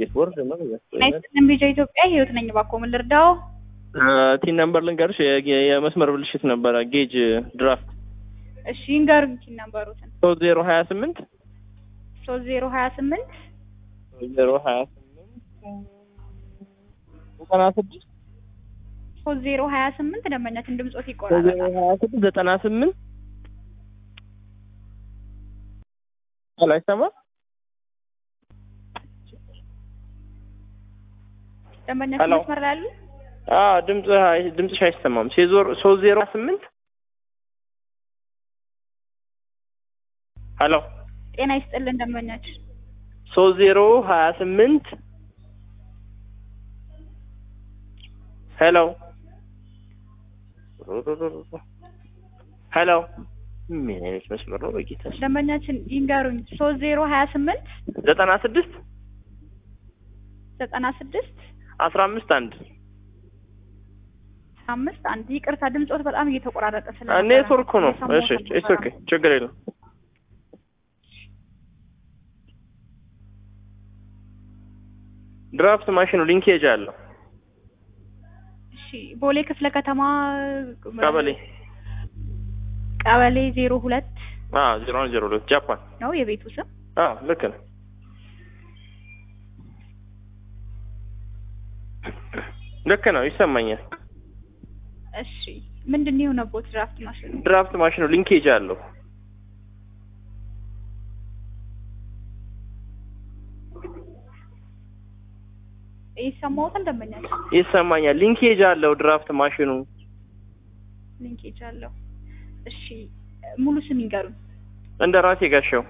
ዲስቦርድ ነው ናይስትልን ቢጃ ኢትዮጵያ ህይወት ነኝ። እባክዎ ምን ልርዳው? ቲን ነምበር ልንገርሽ የ- የመስመር ብልሽት ነበረ ጌጅ ድራፍት እሺ ይንገሩኝ። ቲን ነምበሩትን ሶስት ዜሮ ሀያ ስምንት ሶስት ዜሮ ሀያ ስምንት ዜሮ ሀያ ስምንት ዘጠና ስድስት ሶስት ዜሮ ሀያ ስምንት ደንበኛችን ድምጾት ሶስት ዜሮ ይቆራረጣል። ሀያ ስድስት ዘጠና ስምንት ሄሎ አይሰማም ደንበኛችን ሄሎ። መስመር ላይ አሉ? አዎ ድምጽ ድምጽሽ አይሰማም ሴዞር ሶስት ዜሮ ሀያ ስምንት ሄሎ ጤና ይስጥልን ደንበኛችን ሶስት ዜሮ ሀያ ስምንት ሄሎ ሄሎ ምን አይነት መስመር ነው በጌታ ስም? ደንበኛችን ይንገሩኝ። ሶስት ዜሮ ሀያ ስምንት ዘጠና ስድስት ዘጠና ስድስት አስራ አምስት አንድ አምስት አንድ ይቅርታ፣ ድምጾት በጣም እየተቆራረጠ ስለ ኔትወርክ ነው። እሺ እሺ ኦኬ ችግር የለም። ድራፍት ማሽኑ ሊንኬጅ አለው እሺ ቦሌ ክፍለ ከተማ ቀበሌ ቀበሌ ዜሮ ሁለት አዎ ዜሮ አንድ ዜሮ ሁለት ጃፓን ነው የቤቱ ስም። አዎ ልክ ነው። ልክ ነው ይሰማኛል። እሺ ምንድን ነው የሆነቦት ድራፍት ማሽኑ? ድራፍት ማሽኑ ሊንኬጅ አለው ይሰማዎታል ደንበኛችን? ይሰማኛል። ሊንኬጅ አለው ድራፍት ማሽኑ ሊንኬጅ አለው። እሺ ሙሉ ስም ይንገሩኝ። እንደ ራሴ ጋሻው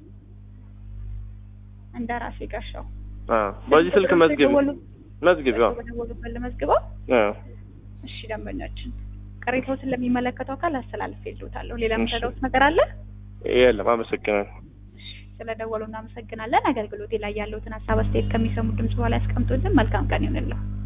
እንደ ራሴ ጋሻው። አዎ በዚህ ስልክ መዝግብ በደወሉ- መዝግብ አዎ በደወሉበት ልመዝግበው። አዎ እሺ ደንበኛችን ቅሬታዎትን ለሚመለከተው አካል አስተላልፌ ልዎታለሁ። ሌላ እሺ። የምትረዳዎት ነገር አለ? የለም አመሰግናለሁ። ስለደወሉ እናመሰግናለን። አገልግሎቴ ላይ ያለውትን ሀሳብ አስተያየት ከሚሰሙ ድምጽ በኋላ ያስቀምጡልን። መልካም ቀን ይሁንልዎ።